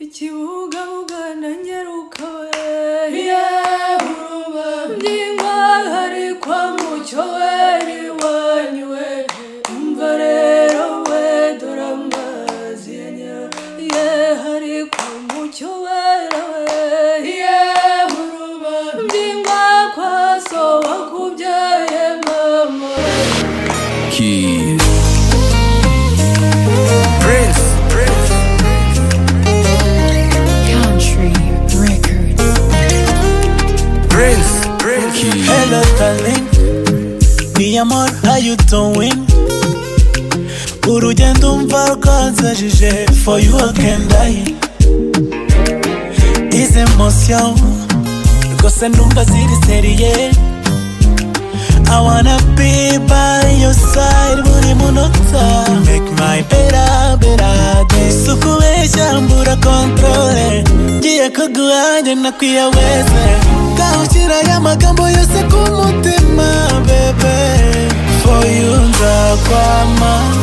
ikibugabuga na nyaruka we yehuruba by'imwahari kwa mucyo weri wanyu we umva rero we dore amazi ya nyaruka yehari kwa mucyo wera we yehuruba by'imwa kwa so wakubyaye mama Keys. Prince. Prince. Country Records. Prince. Prince. Keys. Hello, darling. Mi amor, how you doing? Urugendo umva rwanzajije For you again I These emotions Rwose numva ziri seriye I wanna be by your side buri munota Make my better better day Sukubesha mbura controle Ngiye kuguhanya nakwiyaweze Gahushyira aya magambo yose ku mutima bebe For you nzakwama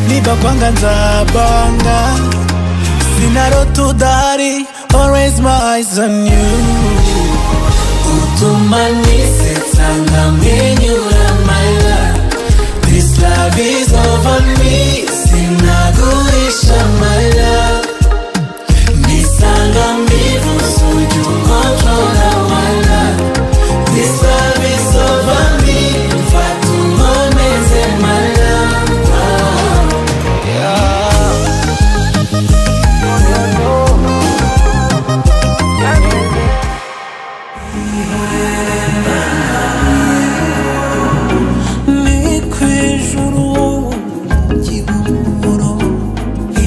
Niba kwanga nzabanga Sinarota udahari Always my eyes on you utumanise tangaminyura my love this love is over me sinagurisha my love nisanga mbivu suju kontrola my love this love is over me fatunkomeze my love Ah, yeah. ni ku ijuru ry'ubururu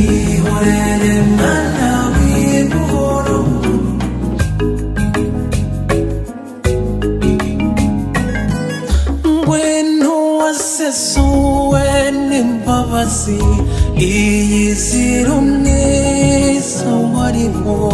ihorere mana w'ijuru ngwino wasesuwe n'imbabazi iyi zirumwe zo warimo